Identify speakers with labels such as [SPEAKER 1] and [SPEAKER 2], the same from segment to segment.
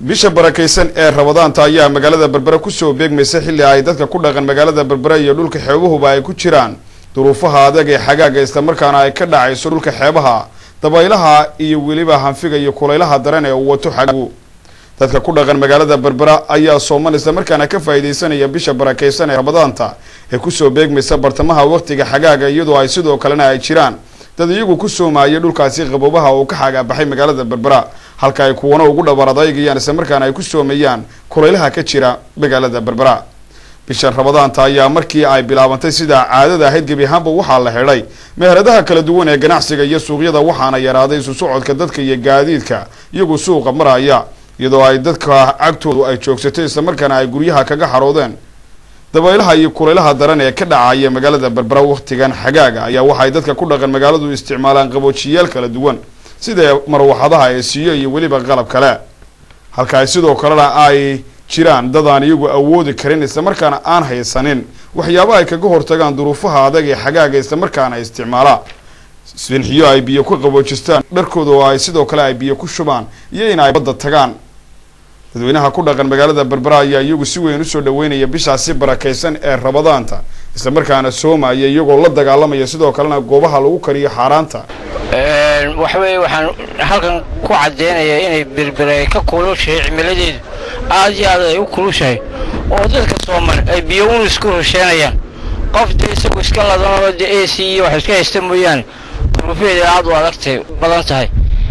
[SPEAKER 1] bisha barakaysan ee rabadaanta ayaa magaalada berbera kusoo beegmaysa xilli ay dadka ku dhaqan magaalada berbera iyo dhulka xeebuhuba ay ku jiraan duruufaha adag ee xagaaga islamarkaana ay ka dhacayso dhulka xeebaha dabaylaha iyo weliba hanfiga iyo kulaylaha daran ee uu wato xagaagu dadka ku dhaqan magaalada berbera ayaa sooman islamarkaana ka faa'iidaysanaya bisha barakaysan ee rabadaanta ee kusoo beegmaysa bartamaha waqtiga xagaaga iyadoo ay sidoo kalena ay jiraan dad iyagu ku soomaayay dhulkaasi qaboobaha uu ka xagaabaxay magaalada berbera halka ay kuwana ugu dhabar adaygayaan islamarkaana ay ku soomeeyaan kulaylaha ka jira magaalada berbera bishan rabadaanta ayaa markii ay bilaabantay sida caadada ahayd gebi ahaanba waxaa la xidhay meheradaha kala duwan ee ganacsiga iyo suuqyada waxaana yaraaday isu socodka dadka iyo gaadiidka iyagu suuqa maraya iyadoo ay dadka cagtoodu ay joogsatay islamarkaana ay guryaha kaga xaroodeen dabaylaha iyo kulaylaha daran ee ka dhacaya magaalada berbera wakhtigan xagaaga ayaa waxaay dadka ku dhaqan magaaladu isticmaalaan qaboojiyaal kala duwan sida marwaxadaha ee siiyo iyo weliba qalab kale halka ay sidoo kalena ay jiraan dad aan iyagu awoodi karin islamarkaana aan haysanin waxyaaba ay kaga hortagaan duruufaha adag ee xagaaga islamarkaana isticmaala sinxiyo ay biyo ku qaboojistaan dharkooda oo ay sidoo kale ay biyo ku shubaan iyo in ay badda tagaan dadweynaha ku dhaqan magaalada berbera ayaa iyagu si weyn usoo dhaweynaya bishaasi barakaysan ee rabadaanta islamarkaana soomaya iyagoo la dagaalamaya sidoo kalena goobaha lagu kariyo xaaraanta
[SPEAKER 2] waxa weeye waxaan halkan ku caddeynayaa inay berbera ka kulushahay cimiladeedu aad iyo aad ay u kulushahay oo dadka sooman ay biyo un isku rusheenayaan qof dee isagu iska ladanoo dee a c iyo wax iska haysta mooyaane duruufeeda aad u adagtay badan tahay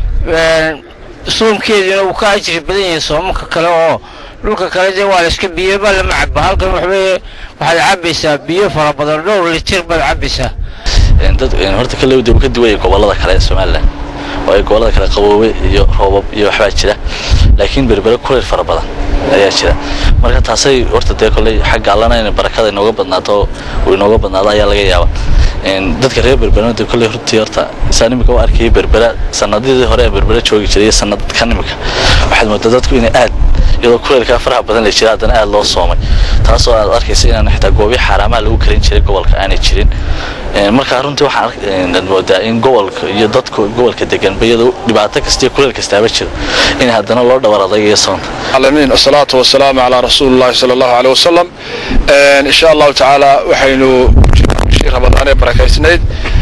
[SPEAKER 2] soomkeeduna uu ka ajri badan yahay soomanka kale oo dhulka kale dee waa la iska biyobaa lama caba halkan waxaweye waxaad cabbaysaa biyo fara badan dhowr litir baad cabbaysaa
[SPEAKER 3] dad horta kale dib ka duwaya gobolada kale ee somalilan oo ay gobolada kale qaboobe iyo roobab iyo waxbaa jira laakiin berbere kuleyl fara badan ayaa jira marka taasay horta dee kolley xagga allana in barakada inooga badnaato uu inooga badnaado ayaa laga yaaba dadka reer berberena de kolley hortii horta isaan imika u arkayay berbera sanadidii hore ee berbera joogi jiray iyo sanadkan imika waxaad moodaa dadku inay aad iyadoo kuleylkaa faraha badan la jira haddana aad loo soomay taasoo aad arkaysa inaan xitaa goobiya xaaraamaha lagu karin jiray gobolka aanay jirin markaa runtii waxaan moodaa in gobolka iyo dadka gobolka deganba iyadoo dhibaato kasta iyo kuleyl kastaaba jiro in haddana loo dhawar adagayo soonta
[SPEAKER 4] العالمين والصلاة والسلام على رسول الله صلى الله عليه وسلم إن شاء الله تعالى وحينو شيء رمضان بركايسنيد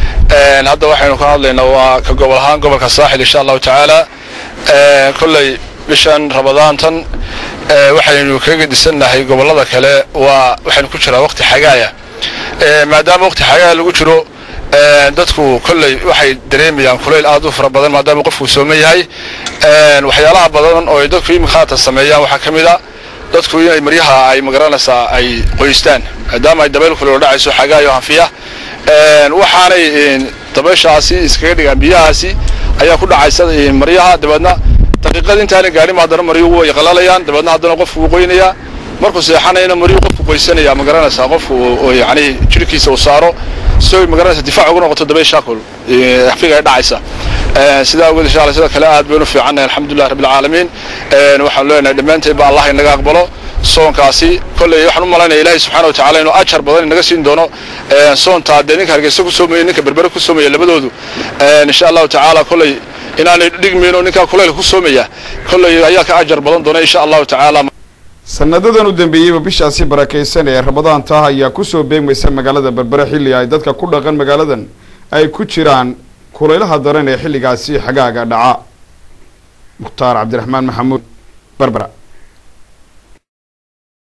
[SPEAKER 4] هذا وحينو كان لنا وكقبل هان قبل كساحل إن شاء الله تعالى كل بشان رمضان تن waxaynu kaga dhisannahay gobollada kale waa waxaynu ku jiraa waqti xagaaya maadaama waqti xagaaya lagu jiro dadku kolley waxay dareemayaan kulayl aad u fara badan maadaama qofku sooman yahay waxyaalaha badan oo ay dadku iminka haatan sameeyaan waxaa ka mid a dadku inay maryaha ay magaranaysaa ay qoystaan maadaama ay dabayl kuleyl dhacayso xagaayo hanfiya waxaanay dabayshaasi iskaga dhigaan biyahaasi ayaa ku dhacaysa maryaha dabeedna daqiiqada intaanay gaadhin haddana maryuhu way qalalayaan dabeedna haddana qofku wuu qoynayaa markuu seexanayna maryuhu qofku qoysanaya ma garanaysaa qofku yani jirhkiisa uu saaro si ay magaranaysa difaac ugu noqoto dabaysha kul xafiga ay dhacaysa sidaa awgeed insha allah sida kale aad baynu fiicannahay alxamdulilah rabbil caalamiin waxaan leenahay dhammaanteed ba allah inaga aqbalo soonkaasi kolley waxaan u malaynaya ilaahay subxaana wa tacaala inuu ajar badan inaga siin doono soontaa dee ninka hargeysa ku soomaya ninka berbere ku soomaya labadoodu insha allahu tacaala kolley inaanay dhigmayno ninkaa kulayl ku soomaya kolley ayaa ka ajar badan doona insha allahu tacaala
[SPEAKER 1] sanadadan u dambeeyeyba bishaasi barakaysan ee rabadaanta ayaa kusoo beegmaysa magaalada berbere xilli ay dadka ku dhaqan magaaladan ay ku jiraan kulaylaha daran ee xilligaasi xagaaga dhaca mukhtaar cabdiraxmaan maxamuud berbera